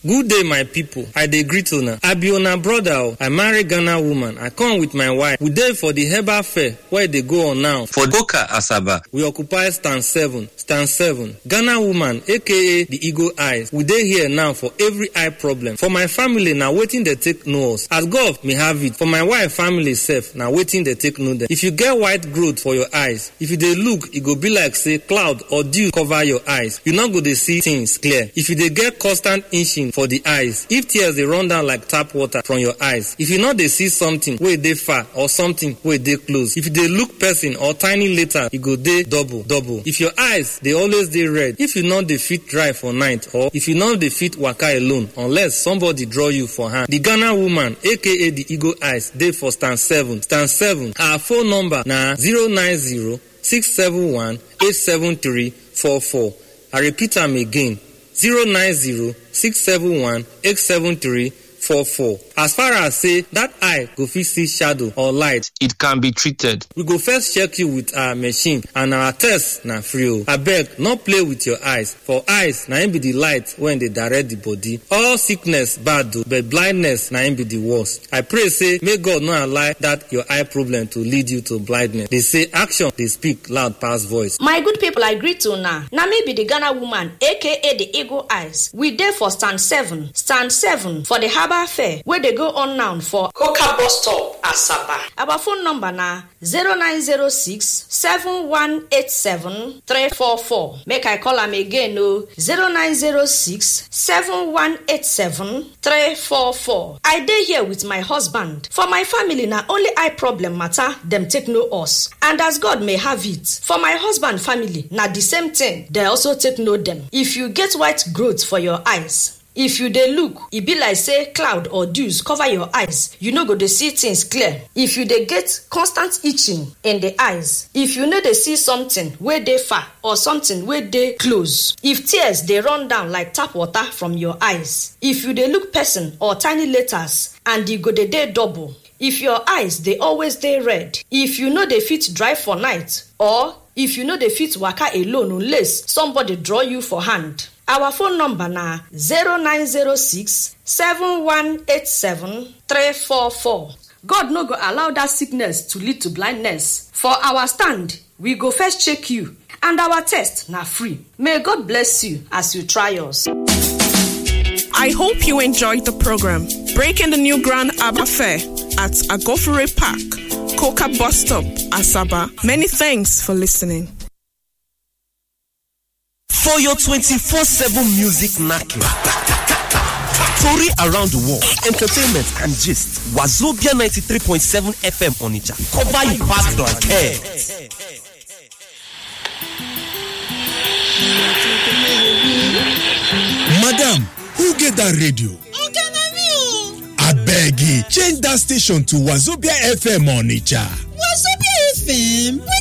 good day my pipo i dey greet una i be una broda o i marry ghana woman i come with my wife we dey for di herbal fair wey dey go on now for boka asaba we occupy stand 7 stand 7 ghana woman aka di eagle eyes we dey here now for every eye problem for my family na wetin dey take know us as god may have it for my wife family sef na wetin dey take know dem if you get white growth for your eyes if you dey look e go be like say cloud or dew cover your eyes you no go dey see things clear if you dey get constant itching for di eyes if tears dey run down like tap water from your eyes if you no dey see something wey dey far or something wey dey close if you dey look person or tiny letter e go dey double double if your eyes dey always dey red if you no dey fit drive for night or if you no dey fit waka alone unless somebody draw you for hand di ghana woman aka di eagle eyes dey for stand 7 stand 7 her phone number na 090 671 873 44 i repeat am again 090 671 873 44 as far as say dat eye go fit see shadow or light it can be treated we go first check you with our machine and our test na free o abeg no play with your eyes for eyes na im be di light wey dey direct di body all sickness bad o but blindness na im be di worst i pray say make god no allow dat your eye problem to lead you to blindness dey say action dey speak loud pass voice my good pipo i greet una na me be di ghana woman aka di eagle eyes we dey for stand 7 stand 7 for di herbal fair wey dey go on now for coca bus stop asaba our phone number na 0906 7187 344 make i call am again o 0906 7187 344 i dey here with my husband for my family na only eye problem matter dem take know us and as god may have it for my husband family na di same thing dem also take know dem if you get white growth for your eyes if you dey look e be like say cloud or dews cover your eyes you no go dey see things clear if you dey get constant itching in the eyes if you no dey see something wey dey far or something wey dey close if tears dey run down like tap water from your eyes if you dey look person or tiny letters and e go dey dey double if your eyes dey always dey red if you no dey fit drive for night or if you no dey fit waka alone unless somebody draw you for hand our phone number na 0906 7187 344 god no go allow dat sickness to lead to blindness for our stand we go first check you and our test na free may god bless you as you try us I hope you enjoyed the program. Breaking the new Grand Abba Fair at Agofure Park, Coca Bus Stop, Asaba. Many thanks for listening. For your 24 7 music knacking. Story around the world, entertainment and gist. Wazobia 93.7 FM Onitsha. Cover your past like hair. madam who get dat radio oga na me o abeg change dat station to wazobia fm onitsha wazobia fm